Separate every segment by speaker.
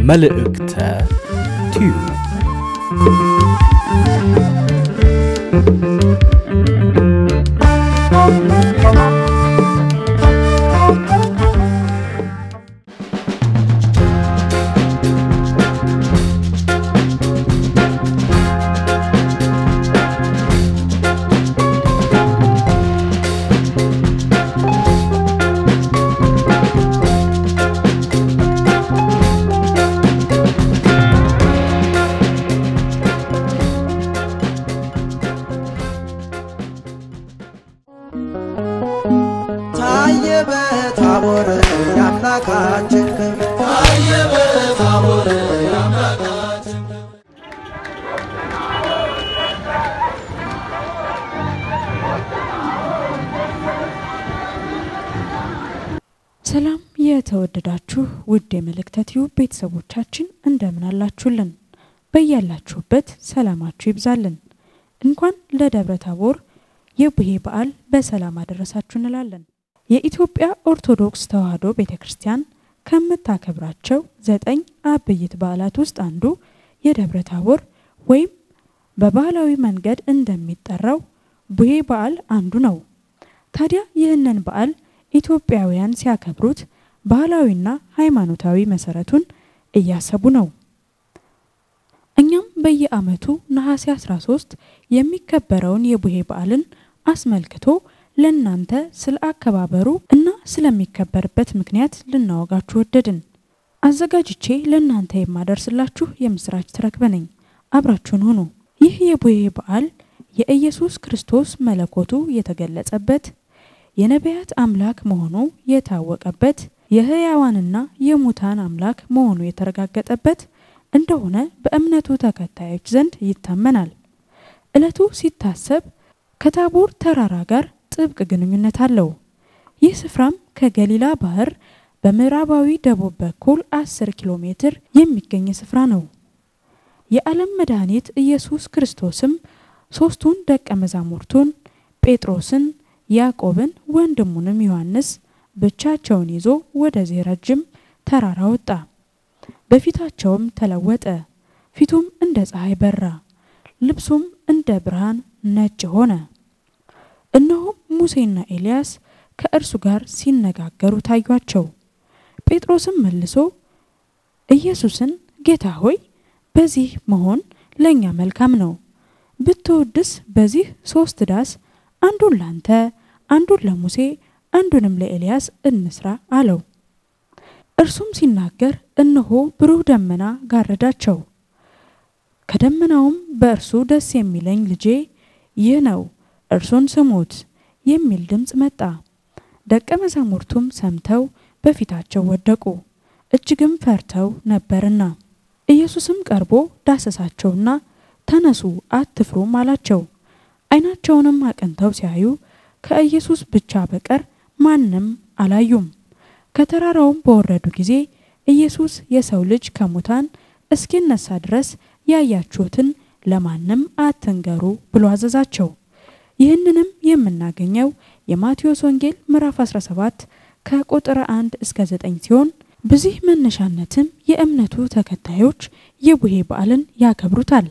Speaker 1: መልእክተ ቲዩብ
Speaker 2: ታየ በታቦር የአምላካችን ክብር ታየ በታቦር የአምላካችን
Speaker 3: ሰላም የተወደዳችሁ ውድ የመልእክተ ቲዩብ ቤተሰቦቻችን እንደምን አላችሁልን? በያላችሁበት ሰላማችሁ ይብዛልን። እንኳን ለደብረ ታቦር የቡሄ በዓል በሰላም አደረሳችሁ እንላለን። የኢትዮጵያ ኦርቶዶክስ ተዋሕዶ ቤተ ክርስቲያን ከምታከብራቸው ዘጠኝ አበይት በዓላት ውስጥ አንዱ የደብረ ታቦር ወይም በባህላዊ መንገድ እንደሚጠራው ቡሄ በዓል አንዱ ነው። ታዲያ ይህንን በዓል ኢትዮጵያውያን ሲያከብሩት ባህላዊና ሃይማኖታዊ መሰረቱን እያሰቡ ነው። እኛም በየዓመቱ ነሐሴ 13 የሚከበረውን የቡሄ በዓልን አስመልክቶ ለእናንተ ስለ አከባበሩ እና ስለሚከበርበት ምክንያት ልናወጋችሁ ወደድን። አዘጋጅቼ ለእናንተ የማደርስላችሁ የምስራች ተረክበ ነኝ። አብራችሁን ሁኑ። ይህ የቡሄ በዓል የኢየሱስ ክርስቶስ መለኮቱ የተገለጸበት የነቢያት አምላክ መሆኑ የታወቀበት የሕያዋንና የሙታን አምላክ መሆኑ የተረጋገጠበት እንደሆነ በእምነቱ ተከታዮች ዘንድ ይታመናል። ዕለቱ ሲታሰብ ከታቦር ተራራ ጋር ጥብቅ ግንኙነት አለው። ይህ ስፍራም ከገሊላ ባህር በምዕራባዊ ደቡብ በኩል 10 ኪሎ ሜትር የሚገኝ ስፍራ ነው። የዓለም መድኃኒት ኢየሱስ ክርስቶስም ሦስቱን ደቀ መዛሙርቱን ጴጥሮስን፣ ያዕቆብን ወንድሙንም ዮሐንስ ብቻቸውን ይዞ ወደዚህ ረጅም ተራራ ወጣ። በፊታቸውም ተለወጠ። ፊቱም እንደ ፀሐይ በራ፣ ልብሱም እንደ ብርሃን ነጭ ሆነ። እነሆም ሙሴና ኤልያስ ከእርሱ ጋር ሲነጋገሩ ታዩአቸው። ጴጥሮስም መልሶ ኢየሱስን ጌታ ሆይ በዚህ መሆን ለእኛ መልካም ነው። ብትወድስ በዚህ ሶስት ዳስ አንዱን ላንተ፣ አንዱን ለሙሴ፣ አንዱንም ለኤልያስ እንስራ አለው። እርሱም ሲናገር እነሆ ብሩህ ደመና ጋረዳቸው። ከደመናውም በእርሱ ደስ የሚለኝ ልጄ ይህ ነው፣ እርሱን ስሙት የሚል ድምፅ መጣ። ደቀ መዛሙርቱም ሰምተው በፊታቸው ወደቁ፣ እጅግም ፈርተው ነበርና። ኢየሱስም ቀርቦ ዳሰሳቸውና ተነሱ፣ አትፍሩም አላቸው። ዓይናቸውንም አቅንተው ሲያዩ ከኢየሱስ ብቻ በቀር ማንም አላዩም። ከተራራውም በወረዱ ጊዜ ኢየሱስ የሰው ልጅ ከሙታን እስኪነሳ ድረስ ያያችሁትን ለማንም አትንገሩ ብሎ አዘዛቸው። ይህንንም የምናገኘው የማቴዎስ ወንጌል ምዕራፍ 17 ከቁጥር 1 እስከ 9 ሲሆን በዚህ መነሻነትም የእምነቱ ተከታዮች የቡሄ በዓልን ያከብሩታል።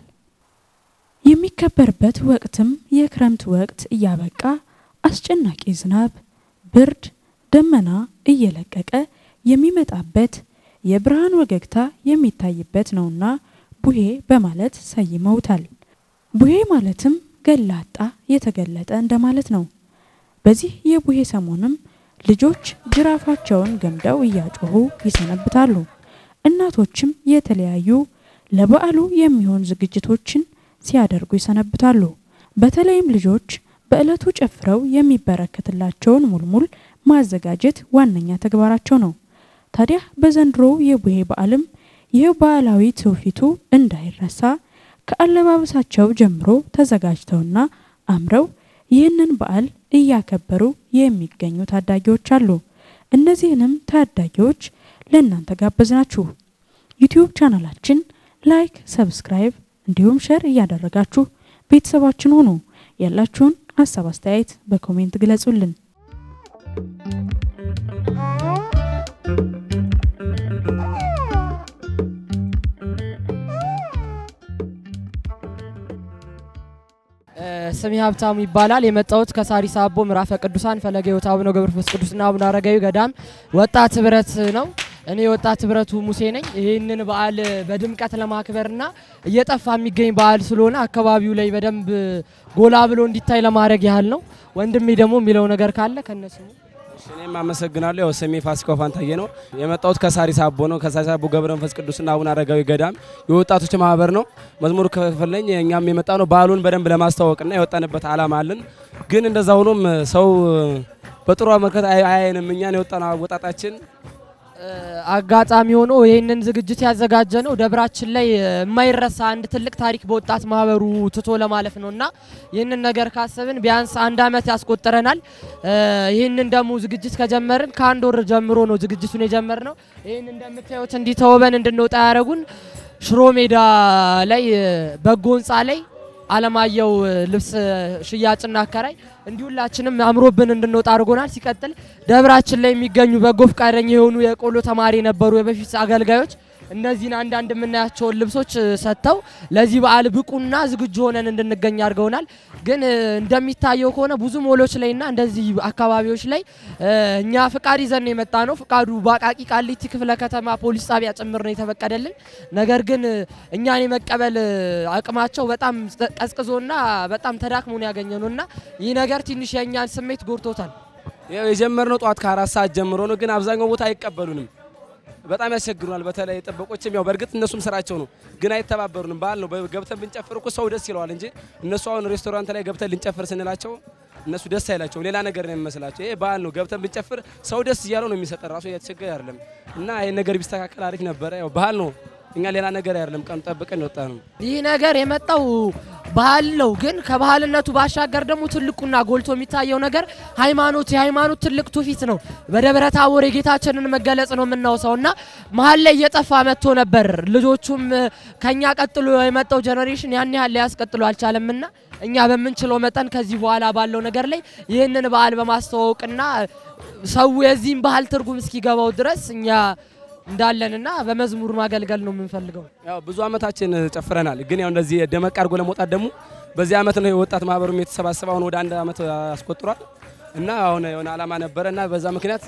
Speaker 3: የሚከበርበት ወቅትም የክረምት ወቅት እያበቃ አስጨናቂ ዝናብ፣ ብርድ፣ ደመና እየለቀቀ የሚመጣበት የብርሃን ወገግታ የሚታይበት ነውና ቡሄ በማለት ሰይመውታል። ቡሄ ማለትም ገላጣ የተገለጠ እንደማለት ነው። በዚህ የቡሄ ሰሞንም ልጆች ጅራፋቸውን ገምደው እያጮሁ ይሰነብታሉ። እናቶችም የተለያዩ ለበዓሉ የሚሆን ዝግጅቶችን ሲያደርጉ ይሰነብታሉ። በተለይም ልጆች በዕለቱ ጨፍረው የሚበረከትላቸውን ሙልሙል ማዘጋጀት ዋነኛ ተግባራቸው ነው። ታዲያ በዘንድሮው የቡሄ በዓልም ይህ ባህላዊ ትውፊቱ እንዳይረሳ ከአለባበሳቸው ጀምሮ ተዘጋጅተውና አምረው ይህንን በዓል እያከበሩ የሚገኙ ታዳጊዎች አሉ። እነዚህንም ታዳጊዎች ለእናንተ ጋበዝናችሁ። ዩቲዩብ ቻናላችን ላይክ፣ ሰብስክራይብ እንዲሁም ሸር እያደረጋችሁ ቤተሰባችን ሁኑ። ያላችሁን ሀሳብ አስተያየት በኮሜንት ግለጹልን።
Speaker 4: ስሜ ሀብታሙ ይባላል። የመጣሁት ከሳሪስ አቦ ምዕራፈ ቅዱሳን ፈለገ ሕይወት አቡነ ገብረ መንፈስ ቅዱስና አቡነ አረጋዊ ገዳም ወጣት ህብረት ነው። እኔ የወጣት ህብረቱ ሙሴ ነኝ። ይህንን በዓል በድምቀት ለማክበርና እየጠፋ የሚገኝ በዓል ስለሆነ አካባቢው ላይ በደንብ ጎላ ብሎ እንዲታይ ለማድረግ ያህል ነው። ወንድሜ ደግሞ የሚለው ነገር ካለ ከነሱ
Speaker 5: እኔም አመሰግናለሁ። ያው ስሜ ፋሲካው ፋንታዬ ነው። የመጣሁት ከሳሪስ አቦ ነው። ከሳሪስ አቦ ገብረ መንፈስ ቅዱስና አቡነ አረጋዊ ገዳም የወጣቶች ማህበር ነው። መዝሙር ከፈለኝ እኛም የመጣ ነው በዓሉን በደንብ ለማስተዋወቅና የወጣንበት አላማ አለን። ግን እንደዛ ሆኖም ሰው በጥሩ አመልከት አያየንም። እኛን የወጣነው አወጣጣችን
Speaker 4: አጋጣሚ ሆኖ ይህንን ዝግጅት ያዘጋጀ ነው ደብራችን ላይ የማይረሳ አንድ ትልቅ ታሪክ በወጣት ማህበሩ ትቶ ለማለፍ ነው እና ይህንን ነገር ካሰብን ቢያንስ አንድ አመት ያስቆጥረናል። ይህንን ደግሞ ዝግጅት ከጀመርን ከአንድ ወር ጀምሮ ነው ዝግጅቱን የጀመር ነው። ይህን እንደምታዩት እንዲህ ተውበን እንድንወጣ ያደረጉን ሽሮ ሜዳ ላይ በጎ ህንፃ ላይ አለማየሁ ልብስ ሽያጭና አከራይ እንዲሁ ሁላችንም አምሮብን እንድንወጣ አድርጎናል። ሲቀጥል ደብራችን ላይ የሚገኙ በጎ ፈቃደኛ የሆኑ የቆሎ ተማሪ የነበሩ የበፊት አገልጋዮች እነዚህን አንዳንድ የምናያቸውን ልብሶች ሰጥተው ለዚህ በዓል ብቁና ዝግጁ ሆነን እንድንገኝ አድርገውናል። ግን እንደሚታየው ከሆነ ብዙ ሞሎች ላይና እንደዚህ አካባቢዎች ላይ እኛ ፍቃድ ይዘን የመጣ ነው። ፍቃዱ በአቃቂ ቃሊቲ ክፍለ ከተማ ፖሊስ ጣቢያ ጭምር ነው የተፈቀደልን። ነገር ግን እኛን የመቀበል አቅማቸው በጣም ቀዝቅዞና በጣም ተዳክሞ ነው ያገኘ ነው እና ይህ ነገር ትንሽ የእኛን ስሜት ጎድቶታል።
Speaker 5: ያው የጀመርነው ጠዋት ከአራት ሰዓት ጀምሮ ነው። ግን አብዛኛው ቦታ አይቀበሉንም። በጣም ያስቸግሩናል። በተለይ ጥበቆችም ያው በእርግጥ እነሱም ስራቸው ነው፣ ግን አይተባበሩንም። በዓል ነው ገብተን ብንጨፍር እኮ ሰው ደስ ይለዋል እንጂ እነሱ አሁን ሬስቶራንት ላይ ገብተን ልንጨፍር ስንላቸው እነሱ ደስ አይላቸው፣ ሌላ ነገር ነው የሚመስላቸው። ይሄ በዓል ነው፣ ገብተን ብንጨፍር ሰው ደስ እያለው ነው የሚሰጠን፣ ራሱ እያተቸገረ አይደለም። እና ይሄን ነገር ቢስተካከል አሪፍ ነበረ። ያው ባህል ነው፣ እኛ ሌላ ነገር አይደለም። ቀን ጠብቀን የወጣ ነው።
Speaker 4: ይህ ነገር የመጣው ባህል ነው። ግን ከባህልነቱ ባሻገር ደግሞ ትልቁና ጎልቶ የሚታየው ነገር ሃይማኖት የሃይማኖት ትልቅ ትውፊት ነው። በደብረ ታቦር የጌታችንን መገለጽ ነው የምናውሰው እና መሀል ላይ እየጠፋ መጥቶ ነበር። ልጆቹም ከኛ ቀጥሎ የመጣው ጀኔሬሽን ያን ያህል ሊያስቀጥሎ አልቻለምና እኛ በምንችለው መጠን ከዚህ በኋላ ባለው ነገር ላይ ይህንን በዓል በማስተዋወቅና ሰው የዚህም ባህል ትርጉም እስኪገባው ድረስ እኛ እንዳለንና በመዝሙር ማገልገል ነው የምንፈልገው።
Speaker 5: ያው ብዙ አመታችን ጨፍረናል። ግን ያው እንደዚህ ደመቅ አድርጎ ለመውጣት ደግሞ በዚህ አመት ነው የወጣት ማህበሩም የተሰባሰበ አሁን ወደ አንድ አመት አስቆጥሯል እና አሁን የሆነ አላማ ነበረ እና በዛ ምክንያት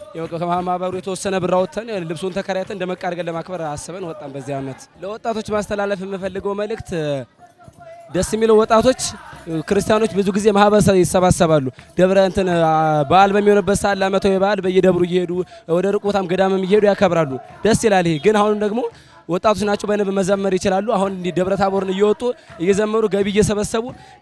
Speaker 5: ከማህበሩ የተወሰነ ብር አውጥተን ልብሱን ተከራይተን ደመቅ አድርገን ለማክበር አስበን ወጣን። በዚህ አመት ለወጣቶች ማስተላለፍ የምፈልገው መልእክት ደስ የሚለው ወጣቶች ክርስቲያኖች ብዙ ጊዜ ማህበር ይሰባሰባሉ። ደብረ እንትን በዓል በሚሆንበት ሰዓት ለአመታዊ በዓል በየደብሩ እየሄዱ ወደ ርቅ ቦታም ገዳምም እየሄዱ ያከብራሉ። ደስ ይላል። ይሄ ግን አሁንም ደግሞ ወጣቶች ናቸው፣ በንብ መዘመር ይችላሉ። አሁን እንዲህ ደብረ ታቦርን እየወጡ እየዘመሩ ገቢ እየሰበሰቡ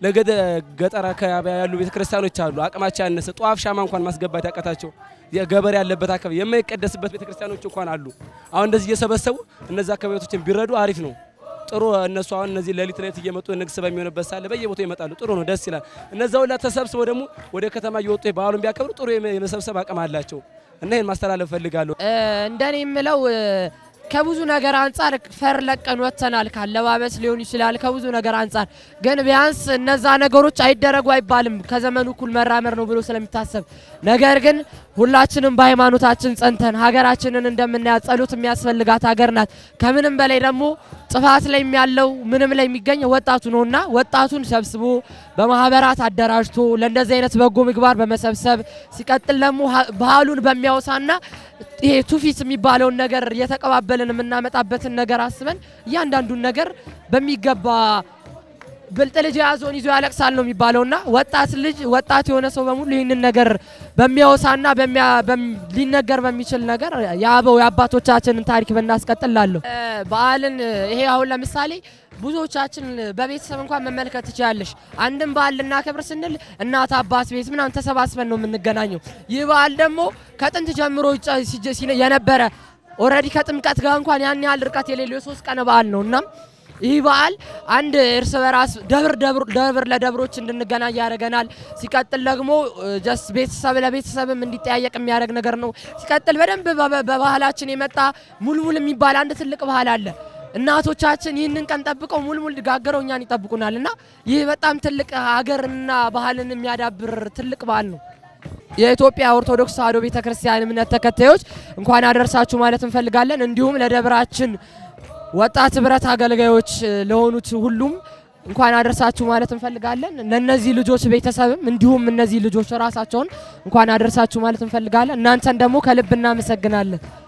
Speaker 5: ለገጠር አካባቢ ያሉ ቤተክርስቲያኖች አሉ አቅማቸው ያነሰ ጧፍ ሻማ እንኳን ማስገባት ያቀታቸው ገበሬ ያለበት አካባቢ የማይቀደስበት ቤተክርስቲያኖች እንኳን አሉ። አሁን እንደዚህ እየሰበሰቡ እነዚህ አካባቢዎችን ቢረዱ አሪፍ ነው። ጥሩ እነሱ አሁን እነዚህ ሌሊት ሌሊት እየመጡ ንግስ በሚሆንበት ሳለ በየቦታው ይመጣሉ። ጥሩ ነው፣ ደስ ይላል። እነዛ ሁላ ተሰብስበው ደግሞ ወደ ከተማ እየወጡ በዓሉን ቢያከብሩ ጥሩ የመሰብሰብ አቅም አላቸው እና ይህን ማስተላለፍ ፈልጋለሁ።
Speaker 4: እንደኔ የምለው ከብዙ ነገር አንጻር ፈር ለቀን ወጥተናል። ካለባበስ ሊሆን ይችላል፣ ከብዙ ነገር አንጻር ግን ቢያንስ እነዛ ነገሮች አይደረጉ አይባልም ከዘመኑ እኩል መራመር ነው ብሎ ስለሚታሰብ ነገር ግን ሁላችንም በሃይማኖታችን ጸንተን ሀገራችንን እንደምናያት ጸሎት የሚያስፈልጋት ሀገር ናት። ከምንም በላይ ደግሞ ጥፋት ላይ ያለው ምንም ላይ የሚገኘው ወጣቱ ነውና ወጣቱን ሰብስቦ በማህበራት አደራጅቶ ለእንደዚህ አይነት በጎ ምግባር በመሰብሰብ ሲቀጥል ደግሞ ባህሉን በሚያወሳና ይሄ ትውፊት የሚባለውን ነገር እየተቀባበልን የምናመጣበትን ነገር አስበን እያንዳንዱን ነገር በሚገባ ብልጥ ልጅ የያዘውን ይዞ ያለቅሳል ነው የሚባለውና ወጣት ልጅ ወጣት የሆነ ሰው በሙሉ ይህንን ነገር በሚያወሳና ሊነገር በሚችል ነገር የአበው የአባቶቻችንን ታሪክ ብናስቀጥል ላለሁ በዓልን ይሄ አሁን ለምሳሌ ብዙዎቻችን በቤተሰብ እንኳን መመልከት ትችላለሽ። አንድም በዓል ልናከብር ስንል እናት አባት ቤት ምናምን ተሰባስበን ነው የምንገናኘው። ይህ በዓል ደግሞ ከጥንት ጀምሮ የነበረ ኦልሬዲ ከጥምቀት ጋር እንኳን ያን ያህል ርቀት የሌለው የሶስት ቀን በዓል ነው እና ይህ በዓል አንድ እርስ በራስ ደብር ደብር ለደብሮች እንድንገናኝ ያደርገናል። ሲቀጥል ደግሞ ጀስት ቤተሰብ ለቤተሰብም እንዲጠያየቅ የሚያደርግ ነገር ነው። ሲቀጥል በደንብ በባህላችን የመጣ ሙልሙል የሚባል አንድ ትልቅ ባህል አለ። እናቶቻችን ይህንን ቀን ጠብቀው ሙልሙል ጋገረው እኛን ይጠብቁናል እና ይህ በጣም ትልቅ ሀገርና ባህልን የሚያዳብር ትልቅ በዓል ነው። የኢትዮጵያ ኦርቶዶክስ ተዋሕዶ ቤተክርስቲያን እምነት ተከታዮች እንኳን አደረሳችሁ ማለት እንፈልጋለን። እንዲሁም ለደብራችን ወጣት ህብረት አገልጋዮች ለሆኑት ሁሉም እንኳን አደረሳችሁ ማለት እንፈልጋለን። ለእነዚህ ልጆች ቤተሰብም እንዲሁም እነዚህ ልጆች ራሳቸውን እንኳን አደረሳችሁ ማለት እንፈልጋለን። እናንተን ደግሞ ከልብ እናመሰግናለን።